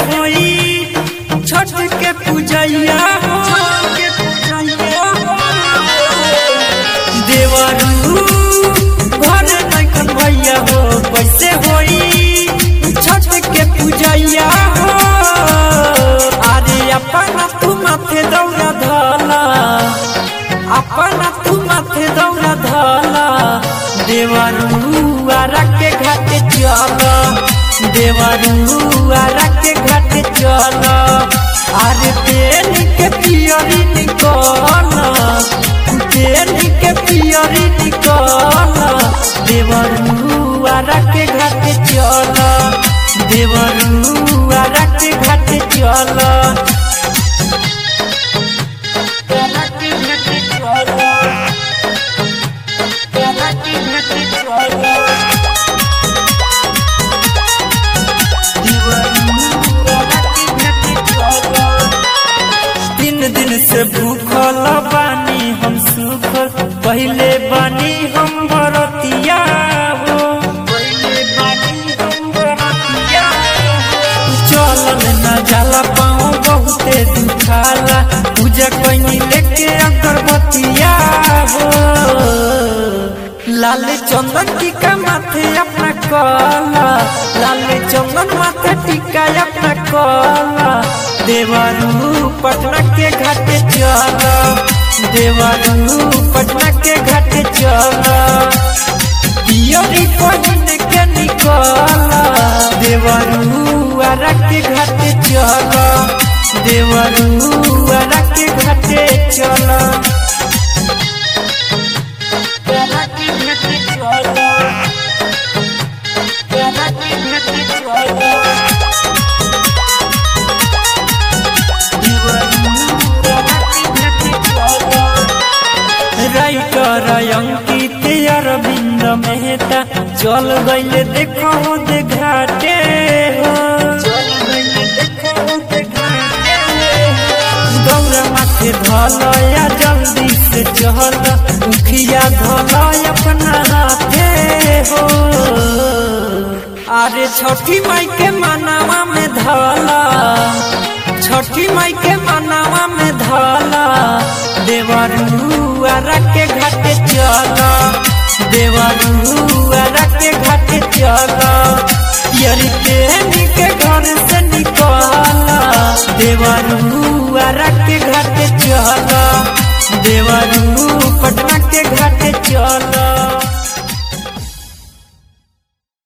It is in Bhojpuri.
होई छठ के पूजैया हो देवरू घर नखन भैया हो कैसे होई छठ के पूजैया हो अरे अपना तू माथे दौड़ा धला अपना तू माथे दौड़ा धला देवरू आरा के घाटे चल देवरू आरा के घाटे चल अरे तेल के पियरी निकल तेल के पियरी निकल देवरू आरा के घाटे चल देवरू आरा के घाटे चल तीन दिन से भूखल बानी हम सुखल पहले बानी हम बरतिया हो चलल न जाला पाँव बहुते दुखाला पूजा कैनी लेके अगरबत्तिया हो लाल चंदन टीका माथे अपना कला लाल चंदन माथे टीका अपना कला देवरू पटना के घाटे चल देवरू पटना के घाटे चल पियरी पहिन के निकल देवरू आरा के घाटे चल देवरू आरा के घाटे चल राइटर अंकित अरविंद मेहता चल गईले देखो दे घाटे हो गौरा माथे धलया जल्दी से चल मुखिया धल अपना हाथे हो अरे छठी माई के मनावा में धला छठी माई के मनावा में धला देवरू आरा के घाटे चल देवरू आरा के घाटे चल यरी तेनी के घर से निकल देवरू आरा के घाटे चल देवरू पटना के घाटे चल